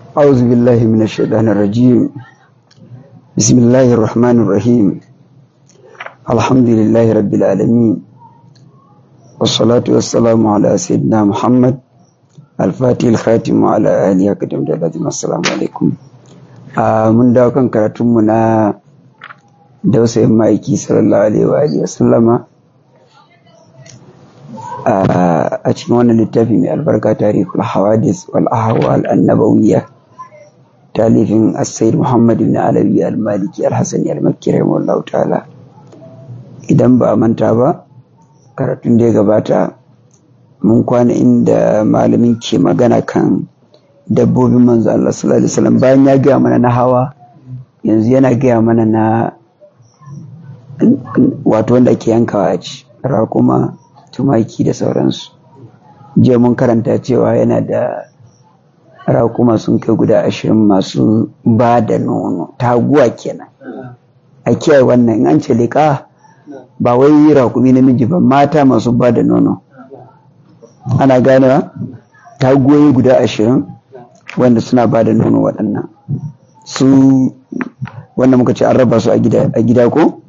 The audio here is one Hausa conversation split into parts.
أعوذ بالله من الشيطان الرجيم بسم الله الرحمن الرحيم الحمد لله رب العالمين والصلاة والسلام على سيدنا محمد الفاتح الخاتم وعلى آله أكدم دلاتهم السلام عليكم من dawo kan karatunmu na dausayin ma'aiki sallallahu alaihi wa alihi wasallama a cikin wannan littafi mai albarka tarihul hawadis wal ahwal annabawiyya talifin as-sayyid muhammad ibn alawi al-maliki al-hasani al-makki rahimahullahu ta'ala idan ba a manta ba karatun da ya gabata mun kwana inda malamin ke magana kan dabbobin manzo Allah sallallahu alaihi wasallam bayan ya gaya mana na hawa yanzu yana gaya mana na wato wanda ke yankawa a ci raƙuma tumaki da sauransu jiya mun karanta cewa yana da raƙuma sun kai guda ashirin masu ba da nono taguwa kenan a kiyaye wannan in an ce liƙa ba wai raƙumi namiji ba mata masu ba da nono ana ganewa taguwoyi guda ashirin wanda suna ba da nono waɗannan su wanda muka ce an raba su a gida ko?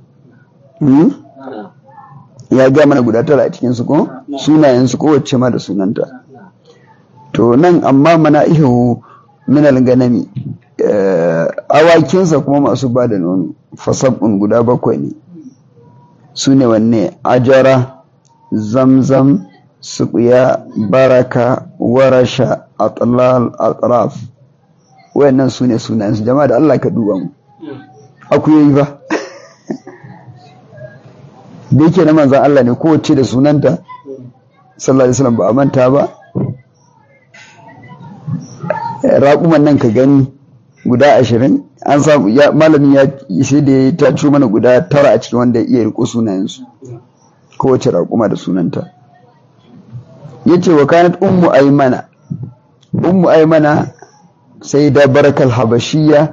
ya ga mana guda tara a cikinsu ko? sunayensu kowace ma da sunanta to nan amma mana ihu minal ganami awakinsa kuma masu ba da nono fasabun guda bakwai ne su ne wanne ajara zamzam suƙuya baraka warasha atlal atraf wayannan su ne sunayensu jama'a da Allah ka duba mu akuyoyi ba da yake na manzan Allah ne kowace da sunanta sallallahu alaihi wasallam ba a manta ba raƙuman nan ka gani guda ashirin an samu malamin ya sai da ya taco mana guda tara a cikin wanda ya iya riko sunayensu kowace raƙuma da sunanta ya ce wa kanat ummu aimana ummu aimana sai da barakal habashiya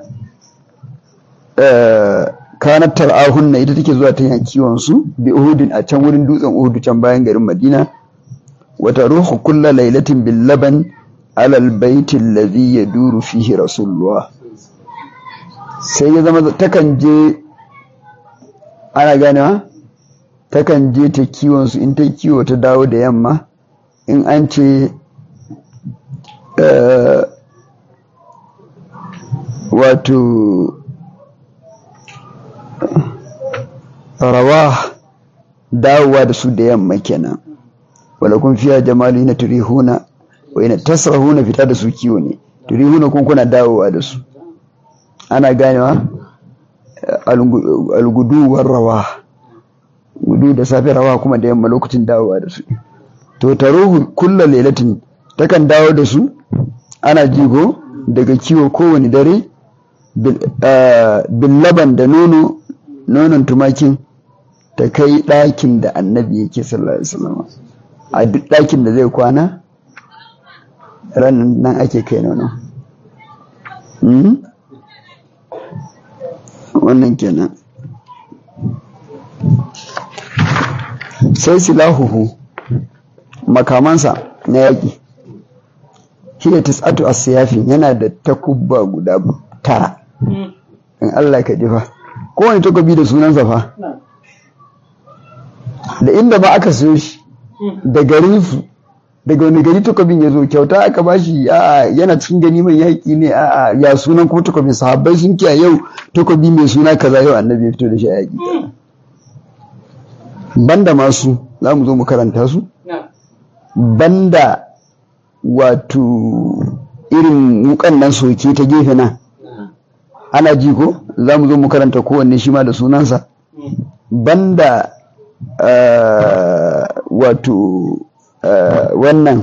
kanat tar'ahunna ita take zuwa ta yan kiwon su bi uhudin a can wurin dutsen uhudu can bayan garin madina wata ruhu kulla lailatin bil laban alal baiti alladhi yaduru fihi rasulullah sai ya zama takan je ana ganewa takan je ta kiwon su in ta kiwo ta dawo da yamma in an ce wato rawa dawowa da su da yamma kenan wala kun fiya jamali na turihuna wa ina tasrahuna fita da su kiwo ne turihuna kun kuna dawowa da su ana ganewa alguduwar rawa gudu da safe rawa kuma da yamma lokacin dawowa da su to taruhu kulla lailatin takan dawo da su ana jigo daga kiwo kowane dare bin laban da nono nonon tumakin ta kai ɗakin da annabi yake sallallahu alaihi wasallam a duk ɗakin da zai kwana ranar nan ake kai nono wannan kenan sai silahuhu makamansa na yaƙi hiya tis'atu as-siyafin yana da takubba guda tara in Allah ka jifa kowane takobi da sunansa fa da inda ba aka siyo shi da garin su daga wani gari takobin ya zo kyauta aka bashi a'a yana cikin gani mai yaƙi ne a'a ya sunan kuma takobin sahabbai sun kiya yau takobi mai suna kaza yau annabi ya fito da shi a yaƙi banda masu za mu zo mu karanta su banda wato irin wukan nan soke ta gefe nan ana ji ko za mu zo mu karanta kowanne shi ma da sunansa banda wato wannan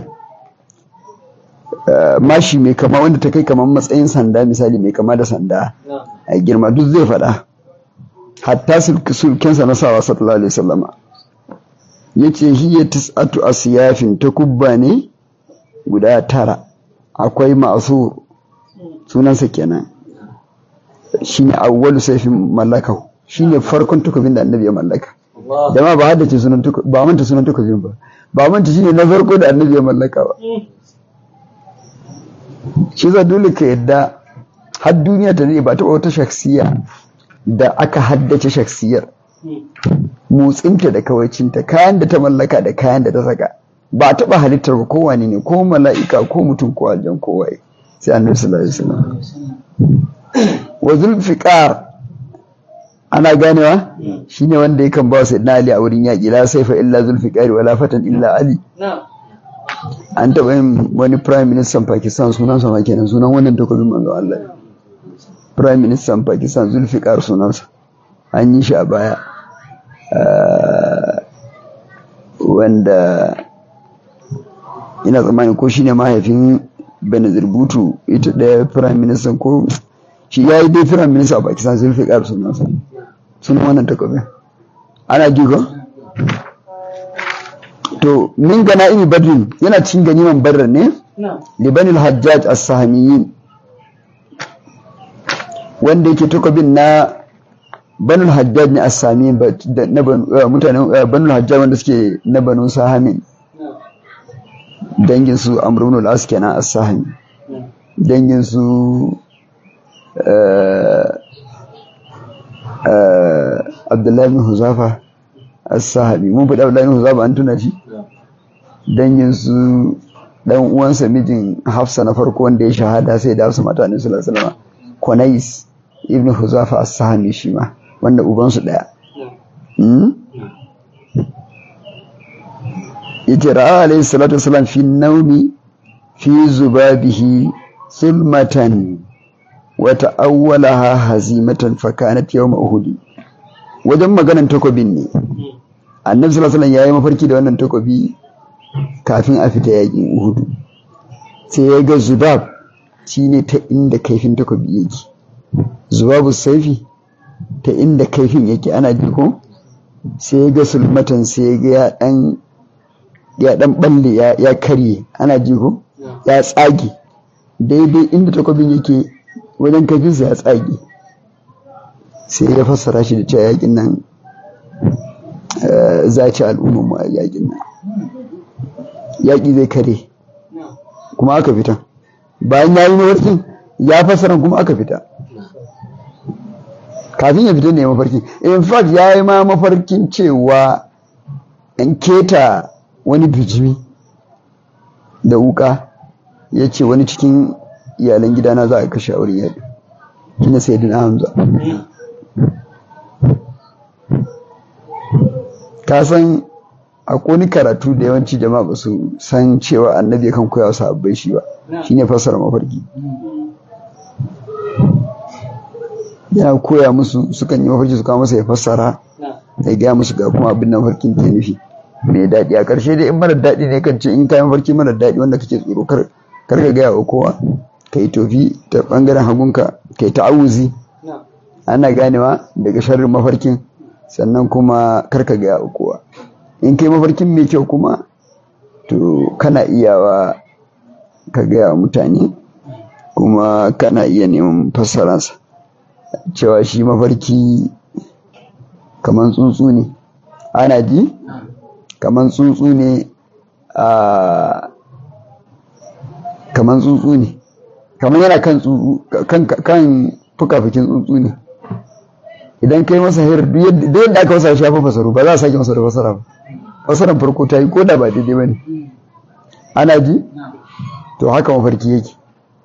mashi mai kama wanda ta kai kamar matsayin sanda misali mai kama da sanda a girma duk zai faɗa hatta sulkensa na sawa sallallahu alaihi wasallama ya ce hiya tis'atu asiyafin ta kubba ne guda tara akwai masu sunansa kenan shine awwalu saifin mallaka shine farkon tukubin da annabi ya mallaka jama'a ba haddace sunan tukubin ba manta sunan tukubin ba ba manta shine na farko da annabi ya mallaka ba shi za dole ka yadda har duniya ta ne ba ta wata shaksiya da aka haddace shaksiyar motsinta da kawaicinta kayan da ta mallaka da kayan da ta saka ba a taɓa halittar ba kowane ne ko mala'ika ko mutum ko aljan ko waye sai annabi sallallahu alaihi wasallam wa zulfiqar ana ganewa shine wanda yakan ba su ali a wurin yaƙi la saifa illa zulfiqar wala fatan illa ali an taɓa yin wani prime minister pakistan sunan sa kenan sunan wannan takobin manzo Allah prime minister pakistan zulfiqar sunansa an yi shi a baya wanda ina tsammani ko shine mahaifin benazir butu ita ɗaya prime minister ko shi ya yi dai prime minister a pakistan zulfiqar sunansa sunan wannan takobin ana jigo to min gana imi badrin yana cin ganiman badar ne libanil hajjaj as-sahamiyin wanda yake takobin na banul hajjaj ne as-sami na mutanen banul hajjaj wanda suke na banu sahamin dangin su amrun al-as kenan as-sahami dangin su abdullahi bin huzafa as-sahabi mun faɗi abdullahi bin huzafa an tuna shi dangin su dan uwansa mijin hafsa na farko wanda ya shahada sai da hafsa mata ne sallallahu alaihi wasallam konais ibn huzafa as-sahami shi ma wanda ubansu daya yace ra'a alayhi salatu wasalam fi naumi fi zubabihi sulmatan wa ta'awwalaha hazimatan fa kanat yawm uhud wajen maganan takobin ne annabi sallallahu alaihi wasallam yayi mafarki da wannan takobi kafin a fita yakin uhud sai ya ga zubab shine ta inda kaifin takobi yake zubabu saifi ta inda kaifin yake ana ji ko sai ya ga sulmatan sai ya ga ya dan ya dan balle ya karye ana ji ko ya tsage daidai inda takobin yake wajen kaifinsa ya tsage sai ya fassara shi da cewa yakin nan za ci al'ummar mu a yakin nan yaƙi zai kare kuma aka fita bayan ya yi mafarkin ya fassara kuma aka fita kafin ya fita ne mafarki in fact ya yi ma mafarkin cewa in keta wani bijimi da wuka ya ce wani cikin iyalan gidana za a kashe a wurin yaɗi shine sai dina hamza ka san akwai karatu da yawanci jama'a ba su san cewa annabi kan koya wasu abbai shi ba shine fassara mafarki yana koya musu sukan yi mafarki su kawo masa ya fassara ya gaya musu ga kuma abin da mafarkin ke nufi mai daɗi a ƙarshe dai in mara daɗi ne kan ce in kayan mafarki mara daɗi wanda kake tsoro kar ka gaya wa kowa ka yi tofi ta ɓangaren hagunka ka yi ta'awuzi ana ganewa daga sharrin mafarkin sannan kuma kar ka gaya wa kowa in kai mafarkin mai kyau kuma to kana iyawa ka gaya wa mutane kuma kana iya neman fassararsa cewa shi mafarki kamar tsuntsu ne ana ji kamar tsuntsu ne a kamar tsuntsu ne kamar yana kan tsuntsu kan fuka-fukin tsuntsu ne idan kai masa hir duk yadda aka wasa shafa fasaru ba za a sake masa da fasara ba fasaran farko ta yi ko da ba daidai ba ne ana ji to haka mafarki yake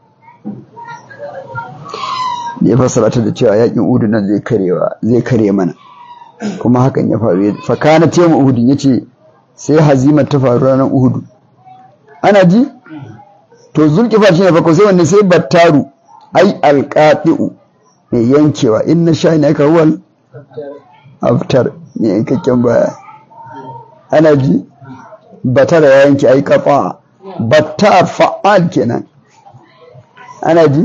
da ya fassara ta da cewa yakin udu nan zai karewa zai kare mana kuma hakan ya faru fa kana tema uhudin yace sai hazimar ta faru ranar uhudu ana ji to zulkifa shi ne farko sai wanne sai battaru ai alqati'u mai yankewa in na sha ne aka ruwan aftar ne yankakken baya ana ji batara ya yanke ai kafa battar fa'al kenan ana ji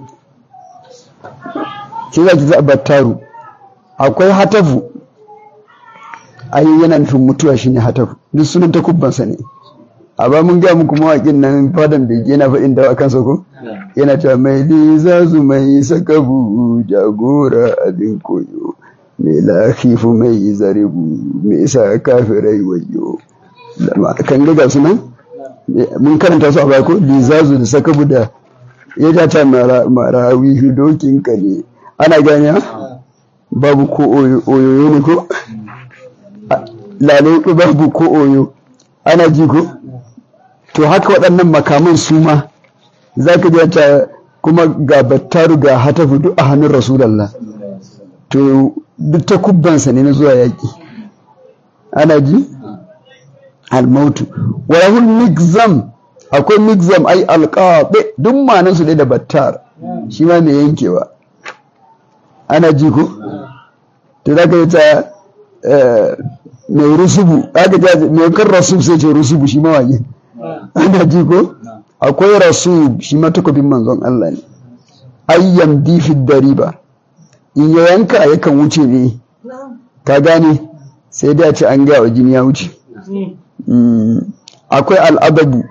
shi za ki za battaru akwai hatafu ai yana nufin mutuwa shine hatafu duk sunan takubbansa ne a ba mun gaya muku mawaƙin nan fadan bege yana faɗin dawa kansa ko yana cewa mai lizazu mai sakabu jagora abin koyo mai lafifu mai zaribu mai sa kafirai wayo kan ga su nan mun karanta su a baya ko lizazu da sakabu da ya ja ta marawi dokin ka ne ana gani babu ko oyoyo ne ko lalai babu ko oyo ana ji ko to haka waɗannan makaman su ma za ka ja ta kuma ga battaru ga hatafu duk a hannun rasulallah to duk ta kubbansa ne na zuwa yaƙi ana ji almautu walahul migzam akwai migzam ai alƙaɓe duk manan su ne da battar shi ma mai yankewa ana ji ko to za ka yi ta mai rusubu aka ji mai kan rasu sai ce rusubu shi mawaƙi ana ji ko akwai rasu shi ma takobin manzon Allah ne ayyam difi dariba in ya yanka yakan wuce ne ka gane sai da ce an gaya wa jini ya wuce akwai al'adabu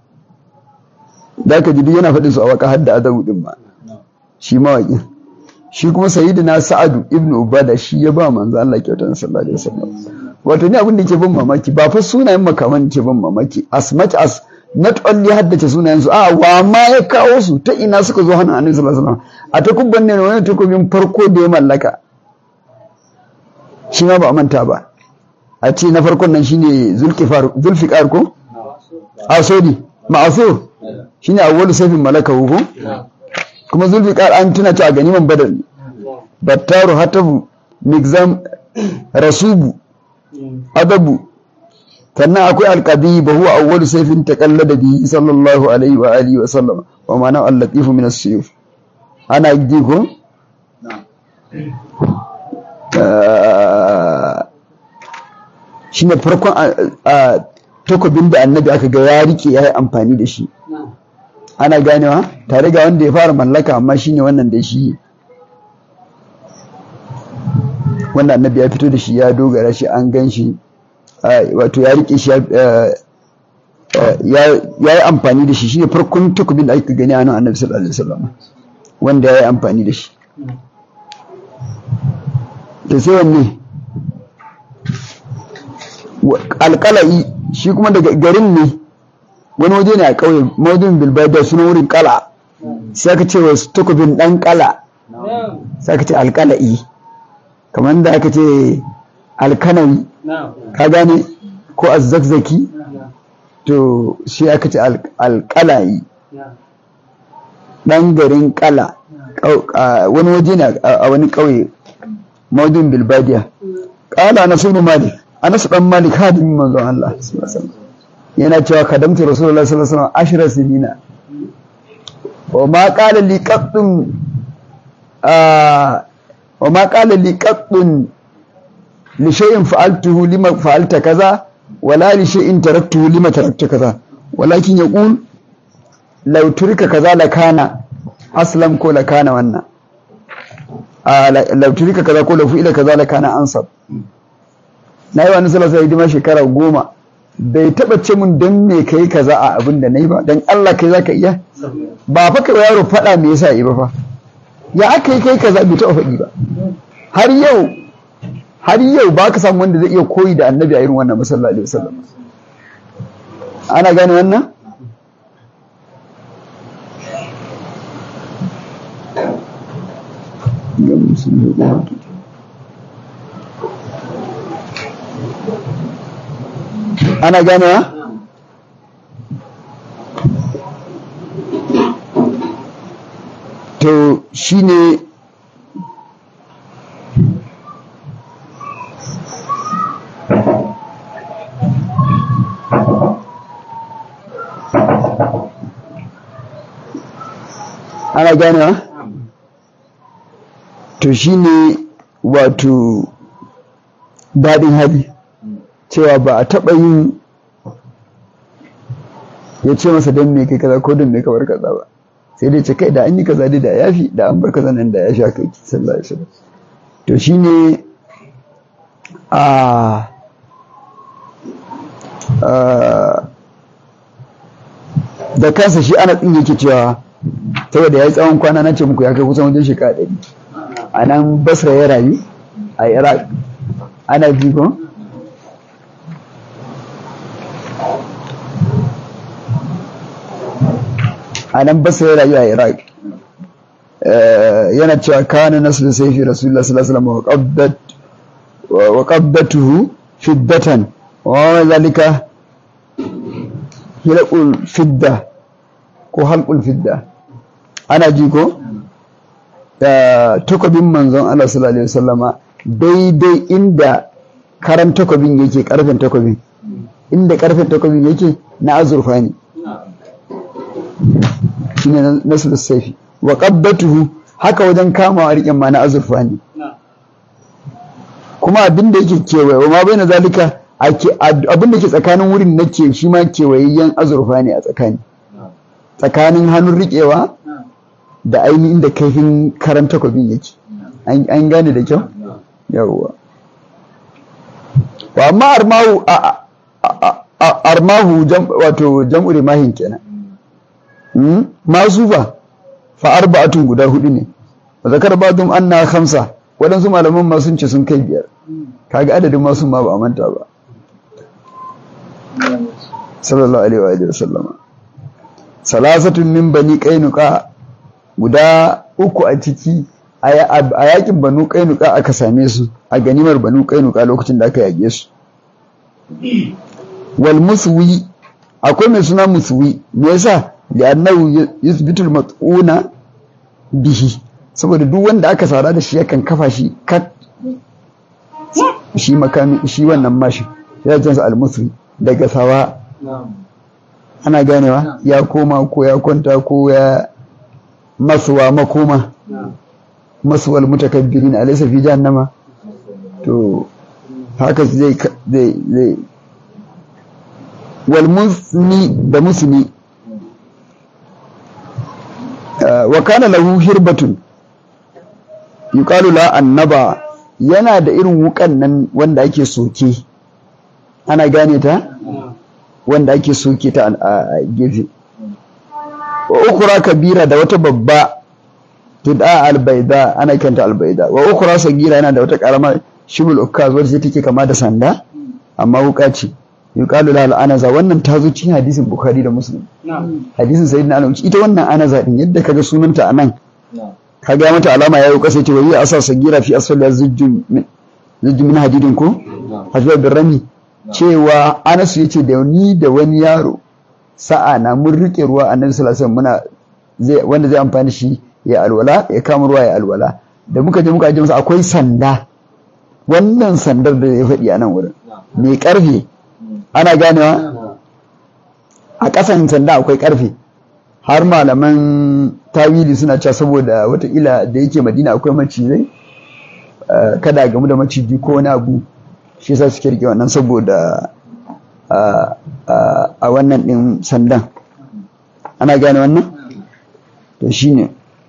da ka ji yana faɗin su a waka hadda adabu din ma shi mawaƙin shi kuma sayyidina sa'adu ibn ubada shi ya ba manzo Allah kyautar sallallahu alaihi wasallam wato ni abin da ke ban mamaki ba fa sunayen makaman ke ban mamaki as much as not only haddace sunayen su a wa ma ya kawo su ta ina suka zo hannun annabi sallallahu alaihi wasallam a takubban ne wani takubin farko da ya mallaka shi ma ba a manta ba a ce na farkon nan shine zulkifar zulfiqar ko a sodi ma'asur shine awwalu sayfin malaka ko kuma zulfiqar an tuna ta ganiman badar ne battaru hatabu migzam rasubu adabu sannan akwai alqadi ba huwa awwalu sayfin taqallada bihi sallallahu alaihi wa alihi wa sallam wa ma'ana al-latifu min as-suyuf ana ji ko shine farkon takobin da annabi aka ga ya rike ya yi amfani da shi ana ganewa tare ga wanda ya fara mallaka amma shine wannan da shi wanda annabi ya fito da shi ya dogara shi an gan shi wato ya rike shi ya yi amfani da shi shine farkon takobin da aka gani a nan annabi sallallahu alaihi wasallam wanda ya yi amfani da shi da sai wanne alƙala'i shi kuma daga garin ne wani waje ne a ƙauye maudin bilbada suna wurin ƙala sai aka ce wasu takobin ɗan ƙala sai aka ce alƙala'i kamar da aka ce alkanawi ka gane ko azzakzaki to shi aka ce alƙala'i ɗan garin ƙala wani waje ne a wani ƙauye maudin bilbadiya ƙala na sunu malik anas dan malik hadimin manzon Allah yana cewa kadamtu rasulullahi sallallahu alaihi wasallam ashra sinina wa ma qala li qaddun wa ma qala li qaddun li shay'in fa'altuhu lima fa'alta kaza wala li shay'in taraktuhu lima tarakta kaza walakin yaqul law turika kaza la kana aslam ko la kana wannan law turika kaza ko law fi'ila kaza la kana ansab na yi wani salasa hidima shekara goma bai taba ce mun don me ka yi kaza a abin da na yi ba don Allah kai za ka iya ba fa kai yaro faɗa me yasa yi ba fa ya aka yi kai kaza bai taɓa faɗi ba har yau har yau ba ka samu wanda zai iya koyi da annabi a irin wannan masallaci wasallam ana gane wannan ana ganewa to shine ana ganewa to shine wato daɗin hali cewa ba a taɓa yin ya ce masa don me kai kaza ko don me ka bar kaza ba sai dai ce kai da an yi kaza dai da yafi da an bar kaza nan da ya sha kai sallallahu alaihi wasallam to shine a da kansa shi ana tsin yake cewa saboda ya yi tsawon kwana na ce muku ya kai kusan wajen shekara ɗari a nan basra ya rayu a iraq ana jigon a nan basa ya rayu a iraq yana cewa kana nasu da saifi rasulullah sallallahu alaihi wasallam wa qabbatuhu fiddatan wa zalika hilaqul fidda ko halqul fidda ana ji ko da takobin manzon Allah sallallahu alaihi wasallama daidai inda karan takobin yake karfin takobin inda karfin takobin yake na azurfa ne shine nasu saifi wa qabbatuhu haka wajen kamawa riƙen ma na azurfa ne kuma abin da yake kewaye wa ma bai na zalika abin da ke tsakanin wurin na ke shi ma kewayayyen azurfa ne a tsakani tsakanin hannun riƙewa da ainihin da kaifin karan takwabin yake an gane da kyau yawwa wa amma armahu armahu wato jam'u rimahin kenan masu ba fa arba'atun guda hudu ne wa zakar ba'dhum anna khamsa waɗansu malaman ma sun ce sun kai biyar kaga adadin masu ma ba a manta ba sallallahu alaihi wa sallama salasatun min bani qainuqa guda uku a ciki a yakin banu qainuqa aka same su a ganimar banu qainuqa lokacin da aka yage su wal muswi akwai mai suna muswi me yasa li'annahu yuthbitul mat'una bihi saboda duk wanda aka sara da shi yakan kafa shi kat shi makami shi wannan mashi ya jinsa almusri daga sawa ana ganewa ya koma ko ya kwanta ko ya masuwa makoma masuwal mutakabbirin alaysa fi jahannama to haka zai zai zai wal musni da musni wa kana lahu hirbatun yuqalu la annaba yana da irin wukan nan wanda ake soke ana gane ta wanda ake soke ta a gefe wa ukura kabira da wata babba tud'a albaida ana kanta albaida wa ukura sagira yana da wata karama shibul ukaz wacce take kama da sanda amma wuka ce yuqalu la anaza wannan ta zo cikin hadisin bukhari da muslim hadisin sayyidina ali ita wannan anaza din yadda kaga sunanta anan kaga mata alama yayi kasa ce wai asa sagira fi asfal zujjun zujjun min hadidin ko hajjar birrami cewa Anas yace da ni da wani yaro sa'a na mun rike ruwa annabi sallallahu alaihi muna zai wanda zai amfani shi ya alwala ya kama ruwa ya alwala da muka je muka je masa akwai sanda wannan sandar da ya faɗi a nan wurin mai karfe ana ganewa a ƙasan sanda akwai karfe har malaman tawili suna cewa saboda watakila da yake madina akwai macizai kada gamu da maciji ko wani abu shi yasa suke rike wannan saboda a wannan din sandan ana gane wannan to shine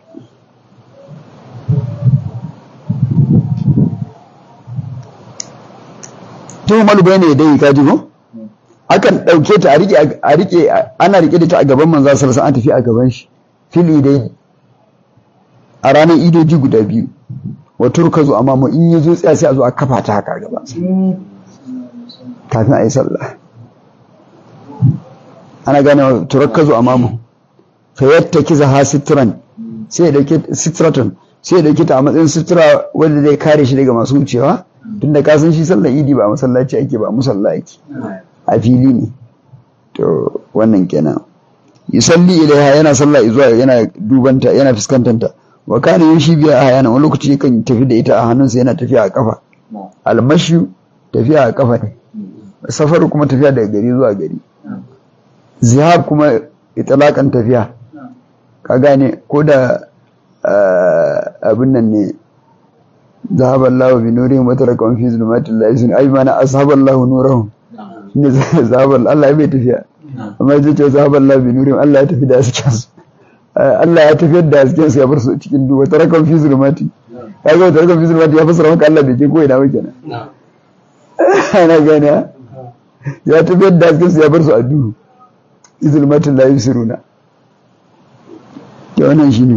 to malu ne dai ka jigo akan ɗauke ta a rike a rike ana rike da ta a gaban manzo sallallahu alaihi an tafi a gaban shi fili dai a ranar idoji guda biyu wa turkazu amma mu in yazo tsaya sai a zo a kafa ta haka gaba kafin a yi sallah ana gane turkazu amma mu fa yattakiza ha sitran sai da ke sitratun sai da kita a matsayin sutura wanda zai kare shi daga masu wucewa tunda ka san shi sallar idi ba masallaci ake ba musalla ake a fili ne to wannan kenan yusalli ilaiha yana sallah zuwa yana dubanta yana fuskantanta wa kana yushi biya a yana wani lokaci yakan tafi da ita a hannunsa yana tafiya a kafa almashi tafiya a kafa ne safar kuma tafiya daga gari zuwa gari zihab kuma itlaqan tafiya ka gane ko da abin nan ne zahaba Allah bi nurihim wa tarakahum fi zulumatil la yusin ay mana ashaba Allah nurahum ne zahaba Allah ya bai tafiya amma zai ce zahaba Allah bi nurihim Allah ya tafi da hasken su Allah ya tafiyar da hasken su ya bar su cikin duhu wa tarakahum fi zulumati ya ga tarakahum fi zulumati ya fasara maka Allah bai je ko ina ba kenan ana gane ya tafiyar da hasken su ya bar su a duhu fi zulumatil la yusiruna ya wannan shine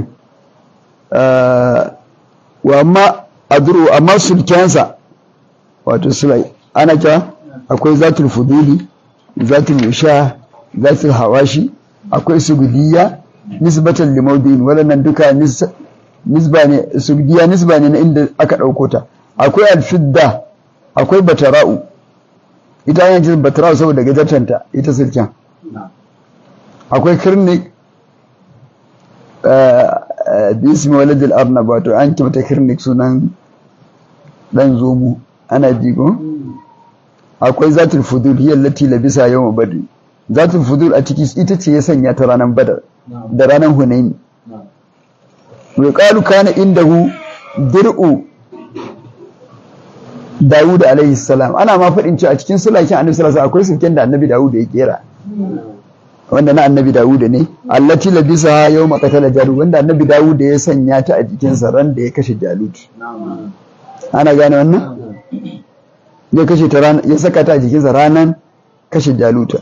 wa amma adru amma sulkensa wato sulai ana cewa akwai zatul fuduli zatul usha zatul hawashi akwai sugudiyya nisbatan limaudin waɗannan duka nisba ne subdiya nisba ne na inda aka ɗauko ta akwai alfidda akwai batara'u ita yana jin batara'u saboda gajartanta ita sirken akwai kirnik bismi waladil arnab wato an kimta kirnik sunan dan zomu ana jigo akwai zatul fudul hiya allati labisa yawm badr zatul fudul a ciki ita ce ya sanya ta ranar badar da ranar hunaini wa qalu kana indahu dir'u Dawud alaihi salam ana ma faɗin cewa a cikin sulakin annabi sallallahu alaihi akwai sulken da annabi Dawud ya kera wanda na annabi Dawud ne allati labisa yawma qatala Jalut wanda annabi Dawud ya sanya ta a jikinsa ran da ya kashe Jalut ana gane wannan ya kashe ta ran ya saka ta a jikinsa ranan kashe Jaluta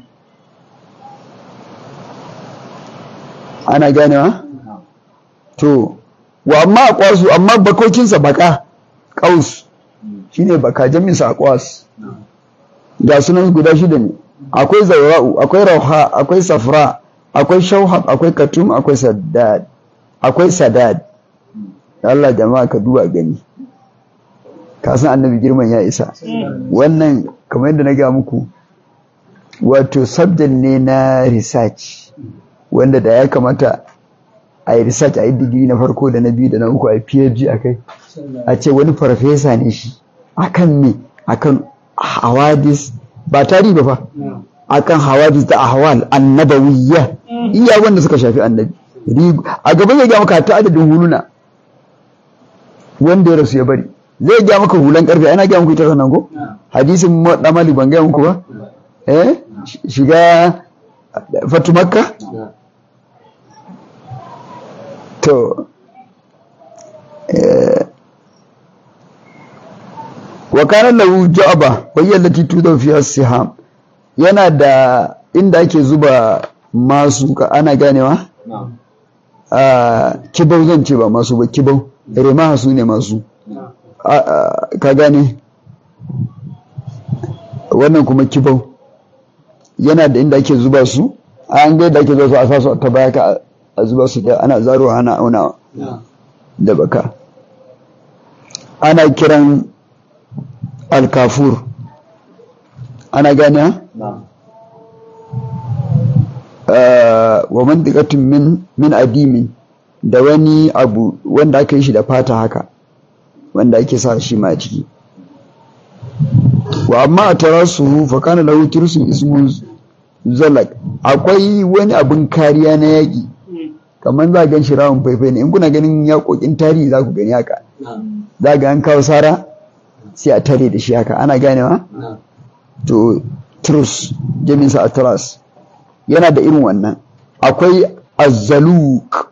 ana ganewa to wa amma aqwasu amma bakokinsa baka qaus shine baka jaminsa aqwas ga sunan guda shida ne akwai zaura'u akwai rauha akwai safra akwai shauhab akwai katum akwai sadad akwai sadad Allah jama'a ka duba gani ka san annabi girman ya isa wannan kamar yadda na ga muku wato subject ne na research wanda da ya kamata a yi research a yi digiri na farko da na biyu da na uku a yi phd a kai a ce wani farfesa ne shi akan me akan hawadis ba tarihi ba fa akan hawadis da ahwal annabawiyya iya wanda suka shafi annabi a gaban ya ga maka ta adadin huluna wanda ya rasu ya bari zai ga maka hulan karfe ana ga muku ita sanan ko hadisin damali ban ga muku ba eh shiga fatu makka to eh wa kana lahu ja'ba wa hiya allati tudaw fiha siham yana da inda ake zuba masu ka ana ganewa a kibau zan ce ba masu ba kibau rema su ne masu ka gane wannan kuma kibau yana da inda ake zuba su an ga da ake zuba su a sasu ta baya ka a zuba su da ana zaruwa ana auna da baka ana kiran alkafur ana gane wa mantikatun min min adimin da wani abu wanda aka yi shi da fata haka wanda ake sa shi ma ciki wa amma a tara su fa kana lahu tirsun ismun zalak akwai wani abin kariya na yaƙi kamar za gan shi rawun faifai ne in kuna ganin yaƙoƙin tarihi za ku gani haka za ga an kawo sara sai a tare da shi haka ana ganewa to trus jaminsa a tras yana da irin wannan akwai azzaluk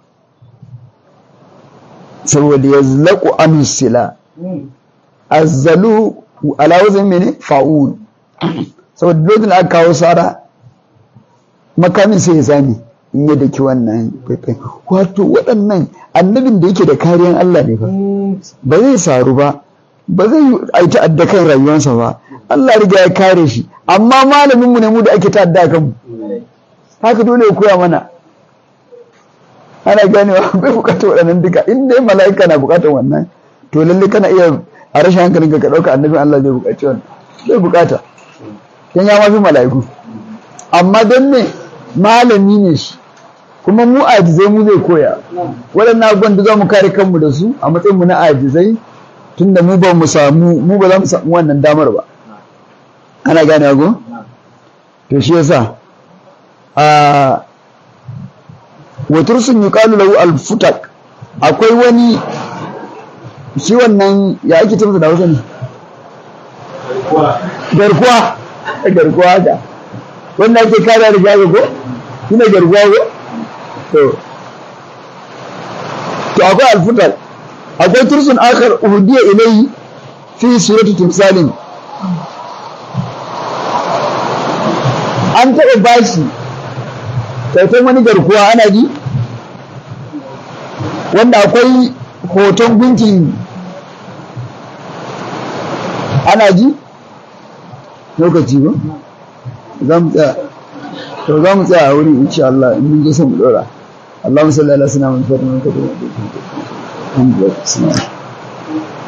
saboda ya zlaku anusila azzalu alawazin mene fa'ul saboda lokacin da aka kawo sara makamin sai ya zame in ya daki wannan faifai wato waɗannan annabin da yake da kariyan Allah ne ba ba zai saru ba ba zai yi ta'adda kan rayuwarsa ba Allah riga ya kare shi amma malamin mu ne mu da ake ta'adda kan mu haka dole ya koya mana ana ganewa bai bukatar waɗannan duka in dai mala'ika na bukatar wannan to lalle kana iya a rashin hankalin ka ɗauka annabin Allah zai bukaci wannan zai bukata dan ya mafi mala'iku amma don me malami ne shi kuma mu ajizai mu zai koya waɗannan abubuwan da za mu kare kanmu da su a matsayin mu na ajizai tunda mu ba mu samu mu ba za mu samu wannan damar ba ana gane go to shi yasa a watur sun yi kalu lahu alfutak akwai wani shi wannan ya ake ce masa da hausa ne garkuwa garkuwa ga wanda ake kare da jago ko shi ne garkuwa ko to to akwai alfutak akwai tursun akar uhudiya ilai fi suratu timsalin an taɓa bashi kyautar wani garkuwa ana ji wanda akwai hoton gunkin ana ji lokaci ba za mu tsaya to za mu tsaya a wurin insha Allah in mun je sai mu dora اللهم صل على سيدنا محمد وعلى اله وصحبه وسلم